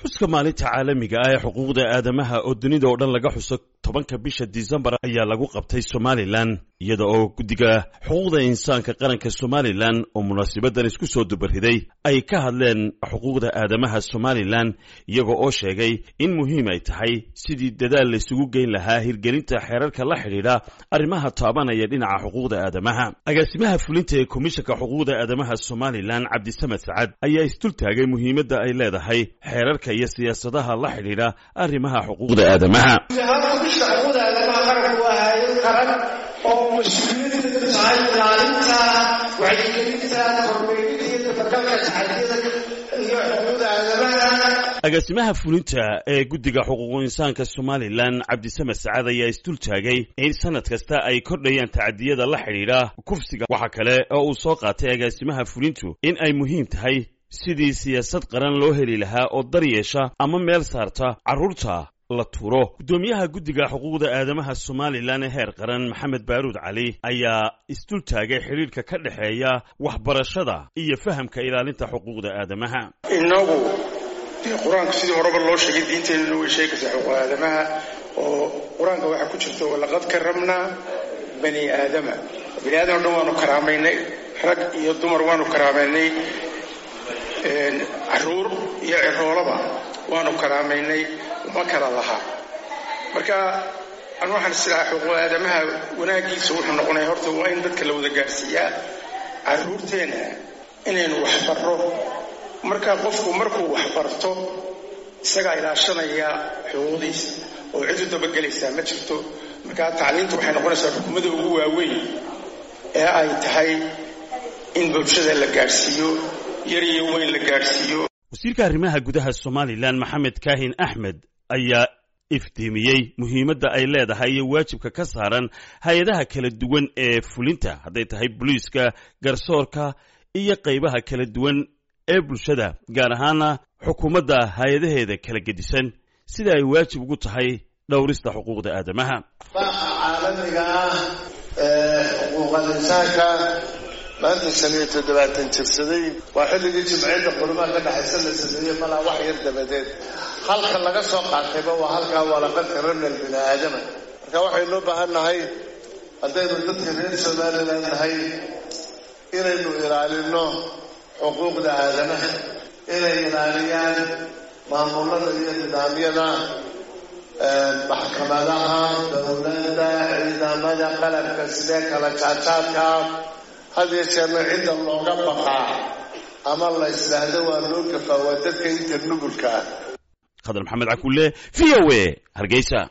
xuska maalinta caalamiga ah ee xuquuqda aadamaha oo dunida oo dhan laga xuso tobanka bisha disembar ayaa lagu qabtay somalilan iyada oo guddiga xuquuqda insaanka qaranka somalilan oo munaasibadan isku soo dubariday ay ka hadleen xuquuqda aadamaha somalilan iyaga oo sheegay in muhiim ay tahay sidii dadaal laysugu geyn lahaa hirgelinta xeerarka la xidhiidha arrimaha taabanaya dhinaca xuquuqda aadamaha agaasimaha fulinta ee komishanka xuquuqda aadamaha somalilan cabdisamed sacad ayaa isdultaagay muhiimadda ay leedahay xeerarka iyo siyaasadaha la xidhiidha arrimaha xuquuqda aadamaha bisha xuquuqda aadamaha qaranku waa hay-ad qaran oo mas-uuliyaddeedu tahay ilaalinta wacyigelinta kormeeridda iyo dabagalka taxadiyada iyo xuquuqda aadamaha agaasimaha fulinta ee guddiga xuquuqu insaanka somalilan cabdisamed sacad ayaa isdultaagay in sanad kasta ay kordhayaan tacadiyada la xidhiidha kufsiga waxaa kale oo uu soo qaatay agaasimaha fulintu in ay muhiim tahay sidii siyaasad qaran loo heli lahaa oo dar yeesha ama meel saarta carruurta la tuuro guddoomiyaha guddiga xuquuqda aadamaha somalilan ee heer qaran maxamed baaruud cali ayaa isdultaagay xidhiidhka ka dhexeeya waxbarashada iyo fahamka ilaalinta xuquuqda aadamaha innagu dee qur-aanka sidii horeba loo sheegay diinteenuna way sheegaysaa xuquuq aadamaha oo qur-aanka waxaa ku jirta walaqad karamnaa bani aadama bani aadam o dhan waanu karaamaynay rag iyo dumar waanu karaamaynay caruur iyo ciroolaba waanu karaamaynay uma kala lahaa marka an waxaan islahaa xuquuq aadamaha wanaagiisa wuxuu noqonaya horta waa in dadka la wada gaadhsiiyaa caruurteenna inaynu waxbarro marka qofku markuu waxbarto isagaa ilaashanaya xuquuqdiisa oo cid u dabagelaysaa ma jirto marka tacliintu waxay noqonaysaa xukuumadda ugu waaweyn ee ay tahay in bulshada la gaadhsiiyo yar iyo weyn la gaadhsiiyo wasiirka arrimaha gudaha somalilan maxamed kaahin axmed ayaa iftiimiyey muhiimadda ay leedahay iyo waajibka ka saaran hay-adaha kala duwan ee fulinta hadday tahay boliiska garsoorka iyo qaybaha kala duwan ee bulshada gaar ahaana xukuumadda hay-adaheeda kala gedisan sida ay waajib ugu tahay dhowrista xuquuqda aadamaha baaqa caalamiga ah ee xuquuqal insaanka maanta shan iyo toddobaatan jirsaday waa xilligii jimciyadda qurmaha ka dhexaysa la sameeyey malaa wax yar dabadeed halka laga soo qaatayba waa halkaa walaqad karamnal bini aadama marka waxaynu u baahan nahay haddaynu dadka reer somalilan nahay inaynu ilaalino xuquuqda aadamaha inay ilaaliyaan maamulada iyo nidaamyada maxkamadaha dowladda ciidamada qalabka sidee kala jaajaadka had iyo jeerna cidda looga baqaa ama la islaahdo waa loo gafaa waa dadka inta nugulka ah khadar maxamed cakulle v o a hargeysa